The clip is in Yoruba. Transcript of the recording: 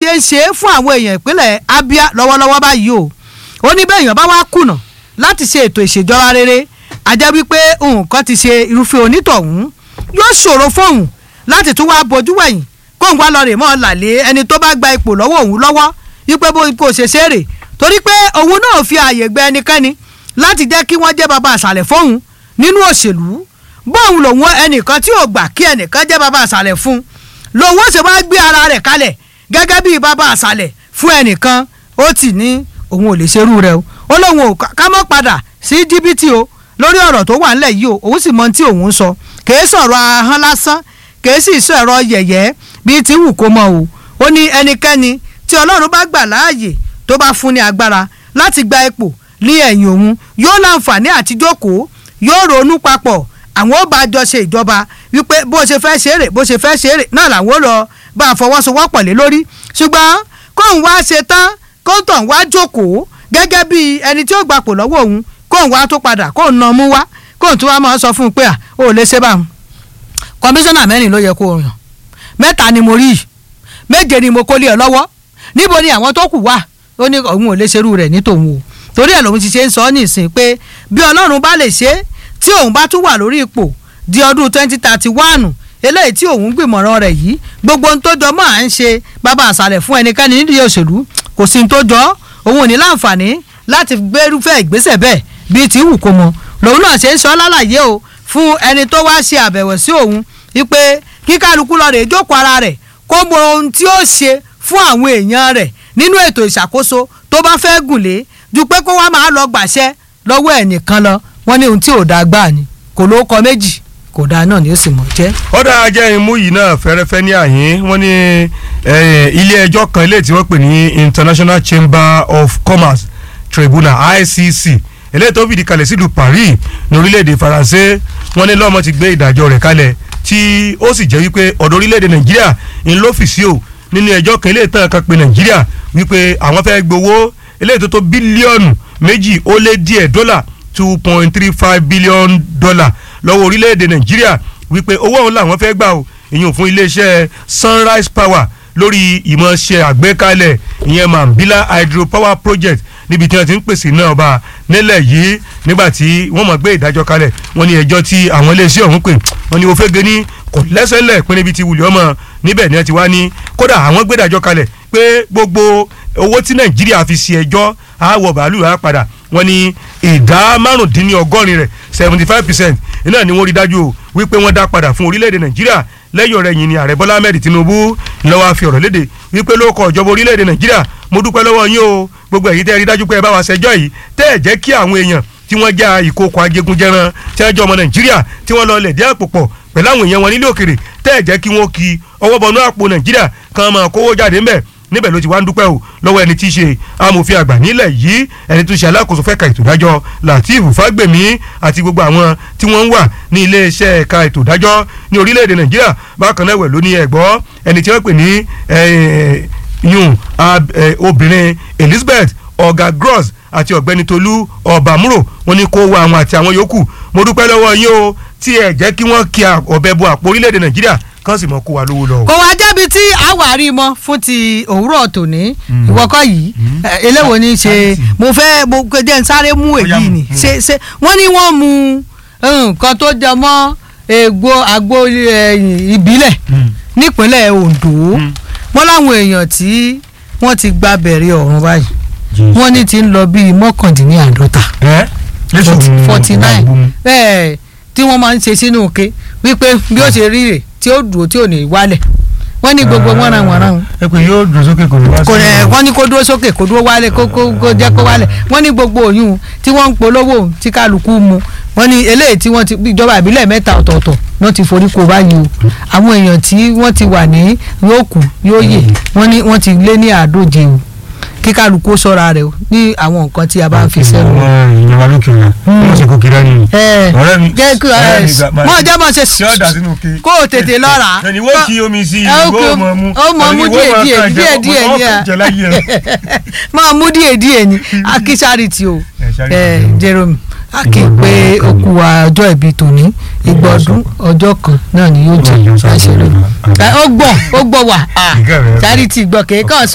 ṣe ń ṣe é fún àwọn èèyàn ìpínlẹ̀ Abia lọ́wọ́lọ́wọ́ báyìí o ó ní bẹ́ẹ̀ èèyàn bá wá kùnà láti ṣe ètò ìṣèjọba rere àjẹ́ wípé nǹkan ti ṣe irúfẹ́ onítọ̀hún yóò ṣòro fóun láti tún wá bojú wẹ̀yìn kóun wá lọ rè mọ́ làlẹ́ ẹni tó bá gba ipò lọ́wọ́ òun lọ́wọ́ wípé bó kò ṣe ṣeré torí pé òun náà fi ààyè gbẹ ẹnikẹ́ni láti jẹ́ kí wọ́n jẹ́ bàbá àṣàlẹ̀ fóun nínú òṣèlú bóun lòun ẹnìkan tí ò gbà kí ẹnìkan jẹ́ bàbá àṣàlẹ̀ fún lòun ó sì wá gbé ara rẹ̀ kalẹ̀ gẹ́gẹ́ bí bàbá àṣàlẹ̀ fún ẹnìkan ó tì ní òun ò lè ṣerú rẹ̀ o ó lóun ò ká mọ́ padà sí jìbìtì o lórí ọ̀rọ̀ tó wà nílẹ̀ yìí o òun sì mọ tí òun ń sọ kèé sọ̀rọ̀ ahọ́n lásán kèé sì sọ ẹ̀rọ yẹ̀yẹ́ bíi ti wù kó mọ o ó ní ẹnikẹ́ni tí ọlọ́run bá gbà láàyè tó bá fún ní agbára láti gba ipò ní ẹ̀yìn òun yóò láǹfààní àti jókòó yóò ronú papọ̀ àwọn ó bá jọ ṣe ìjọba wípé bó ṣe fẹ́ ṣe é rè bó ṣe fẹ́ ṣe é rè náà làwọn ó lọ bá a fọwọ́sowọ́pọ̀ lé lórí ṣùgbọ́n kóun wá ṣe tán kóun tàn wá jókòó gẹ́gẹ́ bí ẹni tí ó gbapò lọ́wọ́ òun kóun wá tó padà kóun nà mú wá kóun tó wá máa sọ fún un pé à ó lè ṣe báwọn kọmíṣánná mẹ́rin ló yẹ kó yàn mẹ́ta ni mo rí yìí méje ni mo kó lé ọ lọ́wọ́ níbo ni àwọn tó kù wà ó ní òun ò lè ṣerú rẹ̀ ní tòun o torí ẹ̀ lòun ti ṣe ń sọ ọ́ nìsín pé bí ọlọ́run bá lè ṣe é tí òun bá tún wà lórí ipò di ọdún twenty thirty one eléyìí tí òun gbìmọ̀ràn rẹ̀ yìí gbogbo ohun tó jọ mọ́ à ń ṣe bàbá àṣàlẹ̀ fún ẹnikẹ́ni nídìí òṣèlú kò sí ohun tó jọ òun ò ní láǹfààní láti gbérúfẹ́ ìgbésẹ̀ bẹ́ẹ̀ bíi ti wù kó mọ lòun náà ṣe ń sọ lálàyé o fún ẹni tó wá ṣe àbẹ̀wò sí òun wípé kí kálukú lọ rè jókòó ara rẹ̀ kó mọ ohun tí ó ṣe fún àwọn èèyàn rẹ̀ nínú ètò ìṣàkóso tó bá fẹ́ gùn lé ju pé kó wá máa lọ gbàṣẹ lọ́wọ́ ẹnìkan lọ wọ́n ní ohun tí ò dáa gbà ni kò ló kọ méjì kò dáa náà ni ó sì mọ̀ jẹ́. ọ̀dà ajẹ́ imú yìí náà fẹ́rẹ́fẹ́ ní àyín wọ́n ní ilé ẹjọ́ kan ilé tí wọ́n pè ní International Chamber of Commerce Tribunal ICC eléyìí tó fìdí kalẹ̀ sílùú Paris ní orílẹ̀-èdè Faransé wọ́n ní lọ́mọ ti gbé ìdájọ́ rẹ̀ kalẹ̀ tí ó sì jẹ́ wípé ọ̀dọ̀ orílẹ̀-èdè Nàìjíríà ń lọ́fíìsì o nínú ẹjọ́ kan eléyìí tán kan pé Nàìjíríà wípé àwọn fẹ́ gbowó eléyìí tó tó bílíọ̀nù méjì ó lé díẹ̀ dọ́là two point three five billion dollar lọ́wọ́ orílẹ̀-èdè Nàìjíríà wípé owó ọ̀hún làwọn fẹ́ gbà o ìyẹn fún iléeṣẹ́ Sunrise Power lórí ìmọ̀ọ́ṣẹ́ àgbékalẹ̀ ìyẹn Mambila hydropower project níbi tí wọ́n ti ń pèsè náà ọba nílẹ̀ yìí nígbà tí wọ́n mọ̀ gbé ìdájọ́ kalẹ̀ wọ́n ní ẹjọ́ tí àwọn iléeṣẹ́ ọ̀hún pè wọ́n ní ofege ní kò lẹ́sẹ̀lẹ̀ pín níbi tí wùlẹ̀ ọmọ níbẹ̀ ni wọ́n ti wá ní kódà àwọn gbé ìdájọ́ kalẹ̀ pé gbogbo owó tí Nàìjíríà fi ṣe ẹjọ́ àwọ̀ bàálù á padà wọ́n ní ìdá márùndínlọ́gọ́rin rẹ̀ seventy five percent iná ni wọ́n rí dájú o wípé wọ́n dá padà fún orílẹ̀-èdè Nàìjíríà lẹ́yìn ọ̀rẹ́ yìí ni ààrẹ Bọ́lá Ahmed Tinubu lọ́wọ́ fi ọ̀rọ̀ léde wípé ló kọ ìjọba orílẹ̀-èdè Nàìjíríà mo dúpẹ́ lọ́wọ́ yín o gbogbo èyí tẹ́ ẹ rí dájú pé ẹ bá wa ṣẹjọ́ yìí tẹ́ ẹ jẹ́ kí àwọn èèyàn tí wọ́n já ìkókò ajégunjẹran tí wọ́n jẹ́ ọmọ Nàìjíríà tí wọ́n lọ lẹ̀ dé àpò pọ̀ pẹ̀lú àwọn èèyàn wọn nílé òkèrè tẹ́ ẹ jẹ́ kí wọ́n ki ọwọ́ bọnú àpò Nàìjíríà kan máa kówó jáde ńbẹ̀ níbẹ̀ ló ti wá ń dúpẹ́ o lọ́wọ́ ẹni tí í ṣe amòfin àgbà nílẹ̀ yìí ẹni tó ṣe alákòóso fẹ́ka ètò ìdájọ́ Lateef Fagbemi àti gbogbo àwọn tí wọ́n ń wà ní iléeṣẹ́ ẹ̀ka ètò ìdájọ́ ní orílẹ̀-èdè Nàìjíríà bákan náà wẹ̀ ló ní ẹ̀gbọ́ ẹni tí wọ́n pè ní yun obìnrin Elizabeth ọ̀gá gross àti ọ̀gbẹ́ni Tolú ọ̀bàmúrò wọn ni kó wá àwọn àti àwọn yòókù mo dúpẹ́ lọ́wọ́ yín o tí ẹ jẹ́ kí wọ́n kí ọ̀bẹ bo àpò orílẹ̀-èdè Nàìjíríà kán sì mọ kó wa lówó lọ. kò wá jẹ́bi tí àwárí mọ́ fún ti òwúrọ̀ tòní ìwọ́kọ̀ yìí eléwo ni ṣe mo fẹ́ mo jẹ́ n sáré mú èyí ni ṣe ṣe wọ́n ní wọ́n mu nǹkan tó jẹ mọ́ ègbò àgbo ìbílẹ̀ nípínlẹ̀ Ondo wọ́n láwọn èèyàn tí wọ́n ti gba bẹ̀rẹ̀ ọ̀run báyìí wọ́n ní ti ń lọ bíi mọ́kàndínláàdọ́ta forty nine tí wọ́n máa ń ṣe sínú òkè wípé bí ó ṣe rí rè tí ó dúró tí ò ní wálẹ̀ wọ́n ní gbogbo wọ́n ra wọ́n ra wọn. ẹ pé yóò dúró sókè kò ní wá sí. kò rẹ̀ wọ́n ní kó dúró sókè kó dúró wálẹ̀ kó kó kó jẹ́ kó wálẹ̀ wọ́n ní gbogbo òyìn tí wọ́n ń polówó tí kálukú mu wọ́n ní eléyìí tí wọ́n ti ìjọba ìbílẹ̀ mẹ́ta ọ̀tọ̀ọ̀tọ̀ wọ́n ti forí kó báyìí o àwọn èèyàn tí wọ́n ti wà ní yóò kù yóò yè wọ́n ní wọ́n ti lé ní àádóje o kí kálukú sọ́ra rẹ̀ o ní àwọn nǹkan tí a bá ń fi sẹ́nu. ìjọba lókè rẹ wọ́n ṣe kó kiri ẹni. ọ̀rẹ́ mi jẹ́ kí ọ̀rẹ́ mi mọ̀ jẹ́ mọ̀ ṣe tí ó dà sínú ke. kó o tètè lọ́ra. ẹni wọ́n kí omi sí i ìwọ mọ̀ mú. ó mọ̀ mú díẹ̀ díẹ̀ díẹ̀ díẹ̀ ní à máa mú díẹ̀ díẹ̀ ní akíṣárìtì o Jerome a kì í pé okú wa ọjọ́ ìbí tòní ìgbọ̀dún ọjọ́ kan náà ni yóò jẹ́ àṣírí ó gbọ́ ó gbọ́ wà charity gbọ́ kéèkàn sọ